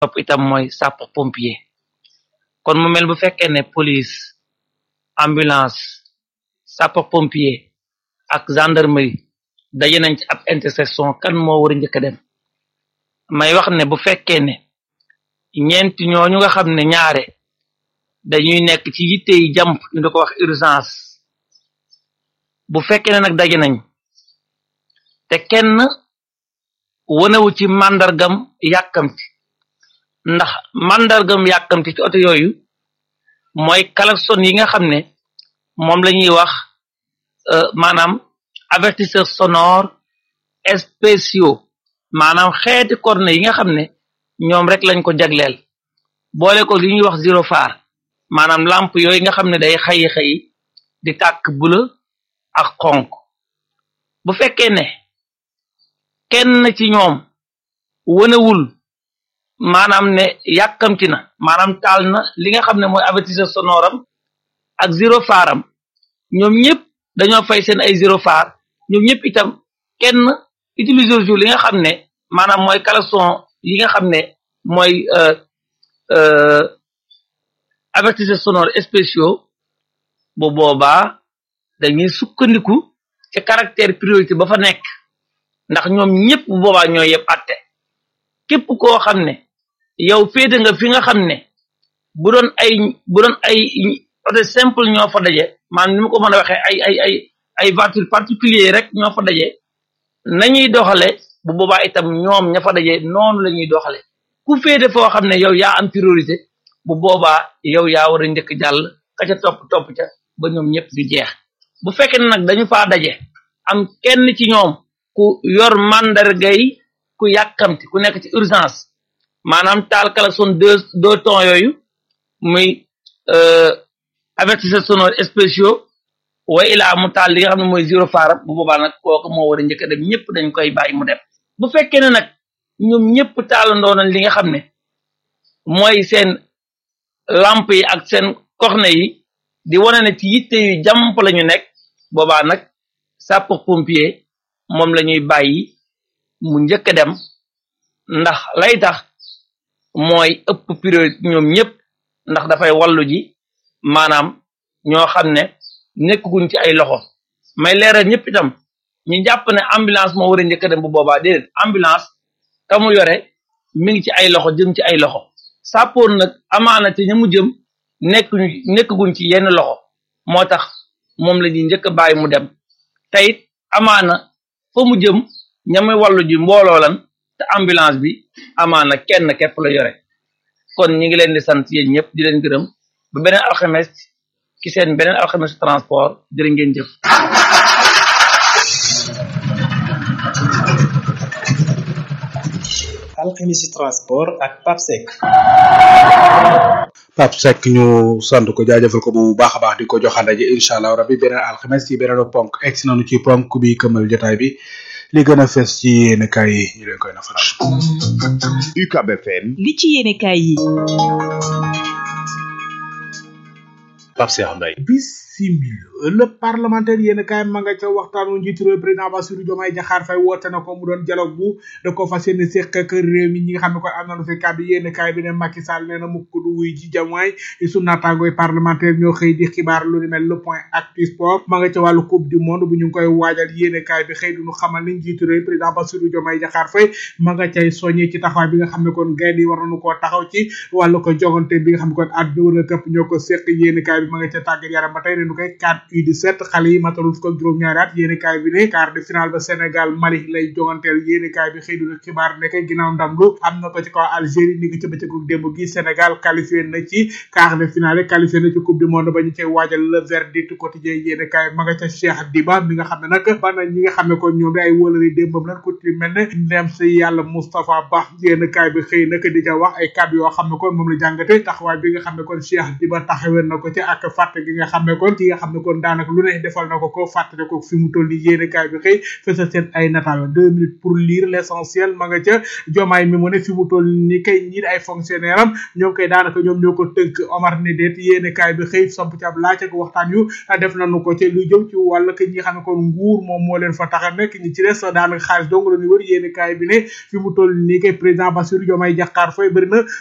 topp itam mooy sapeur pompier kon mu mel bu fekkee ne police ambulance sapeur pompier ak gendarmerie daje nañ ci ab intersection kan moo war a njëkk a dem may wax ne bu fekkee ne ñeenti ñooñu nga xam ne ñaare dañuy nekk ci yitte yi jàmp ñu di ko wax urgence bu fekkee ne nag daje nañ te kenn wanewu ci màndargam yàkkamti ndax màndargam yàkkamti ci oto yooyu mooy klaxon yi nga xam ne moom la ñuy wax maanaam avertisseur sonore spéciaux maanaam xeeti corne yi nga xam ne ñoom rek lañ ko jagleel boole ko li ñuy wax zéro phare maanaam lampe yooyu nga xam ne day xayi xayi di tàkk bula ak xonk bu fekkee ne kenn ci ñoom wënewul maanaam ne yàkkamti na maanaam taal na li nga xam ne mooy avertisseur sonore am ak zéro phare am ñoom ñëpp dañoo fay seen ay zéro phare ñoom ñëpp itam kenn utiliser jour li nga xam ne maanaam mooy klaxon yi nga xam ne mooy avertisseur sonore spéciaux bu boobaa dañuy sukkandiku ci caractère priorité ba fa nekk ndax ñoom ñëpp bu boobaa ñoo yëpp atte képp koo xam ne yow féete nga fi nga xam ne bu doon ay bu doon ay oto simple ñoo fa daje maanaam ni ma ko mën a waxee ay ay ay ay voiture particulier rek ñoo fa daje nañuy doxale bu boobaa itam ñoom ña fa daje noonu la ñuy doxale ku féete foo xam ne yow yaa am priorité bu boobaa yow yaa war a njëkk jàll ka ca topp topp ca ba ñoom ñëpp di jeex bu fekkee ne nag dañu faa daje am kenn ci ñoom ku yor mandargay ku yàkkamti ku nekk ci urgence maanaam taal klaxon deux deux tons yooyu muy avertisseur sonore spéciaux wa ilaa mu taal li nga xam ne mooy zéro phare bu boobaa nag kooku moo war a njëkk a dem ñëpp dañ koy bàyyi mu dem bu fekkee ne nag ñoom ñëpp taalandoo nañ li nga xam ne mooy seen lampe yi ak seen corne yi di wane ne ci yitte yu jàmp la ñu nekk boobaa nag sapeur pompier moom la ñuy bàyyi mu njëkk a dem ndax lay tax mooy ëpp priorité ñoom ñëpp ndax dafay wallu ji maanaam ñoo xam ne nekkuguñ ci ay loxo may leeral ñëpp itam ñu jàpp ne ambulance moo war a njëkk a dem bu boobaa déedéet ambulance ka mu yore mi ngi ci ay loxo jëm ci ay loxo sappoor nag amaana ci ña mu jëm nekkuñu nekkuguñ ci yenn loxo moo tax moom la ñuy njëkk a bàyyi mu dem teyit amaana fa mu jëm ñamuy wàllu ji mbooloo lan te ambulance bi amaana kenn képp la yore kon ñi ngi leen di sant yéen ñëpp di leen gërëm ba beneen alxames ci seen beneen alxames transport jërë ngeen jëf alxemisi transport ak papsec Pape Seck ñu sant ko jaajëfal ko bu baax a baax di ko joxanda ji incha allah rabbi beneen alxames ci beneen ponk egsi nañu ci ponk bi këmal jotaay bi li gën a fes ci yéen kaay yi ñu leen koy nafaral UCAB FM li ci yéene kaay yi Pape Cheikh Mbaye bisimil le parlementaire yéen kaay ma nga ca waxtaanu njiitu réew président Bassirou Diomaye Diakhar Faye woote na ko mu doon dialogue bu da ko fas yéene séq ak réew mi ñi nga xam ne koy am nañu fi kàddu yéen kaay bi ne Macky Sall nee na mukk du wuy ji Diomaye su naataangooy parlementaire ñoo xëy di xibaar lu ni mel le point actu sport ma nga ca wàllu coupe du monde bu ñu ngi koy waajal yéen kaay bi xëy duñu xamal ni njiitu réew président Bassirou Diomaye Diakhar Faye ma nga cay soññee ci taxawaay bi nga xam ne kon gaynde yi war nañu koo taxaw ci wàllu ko jogante bi nga xam ne kon àdduna wër a këpp ñoo ko séq yéen kaay bi ma nga ca tàggat yaram ba tey ne nu koy 4 U17 xale yi matalul fukk ak juróom-ñaari at yéeni kaay bi ne quart de finale ba Sénégal Mali lay joganteel yéeni kaay bi xëy du xibaar nekk ginnaaw ndam lu am na ko ci kaw Algérie ni ngi ci bëccëgu démb gi Sénégal qualifié na ci quart de finale qualifié na ci coupe du monde ba ñu cay waajal le verdict quotidien yéeni kaay ma nga ca Cheikh Diba mi nga xam ne nag ba na ñi nga xam ne ko ñoom di ay wóolari démbam lan ku ci mel ne ndem si yàlla Moustapha Ba yéeni kaay bi xëy nag di ca wax ay kàddu yoo xam ne kon moom la jàngate taxawaay bi nga xam ne kon Cheikh Diba taxawee na ko ci ak fàtte gi nga xam ne kon ci nga xam ne kon daanaka lu ne defal na ko ko fàttali ko fi mu toll nii yéene kaay bi xëy fësal seen ay nataal deux minutes pour lire l'essentiel ma nga ca jomaay mi mu ne fi mu toll nii kay ñii ay fonctionnaire am ñoom koy daanaka ñoom ñoo ko tënk Omar ne déet yéene kaay bi xëy samp ci ab laaj ak waxtaan yu def nañu ko ci lu jëm ci wàll que ñi xam ne kon nguur moom moo leen fa tax a nekk ñi ci des daanaka xaalis dong la ñu wër yéene kaay bi ne fi mu toll nii kay président Bassirou Diomaye Diakhar Faye bëri na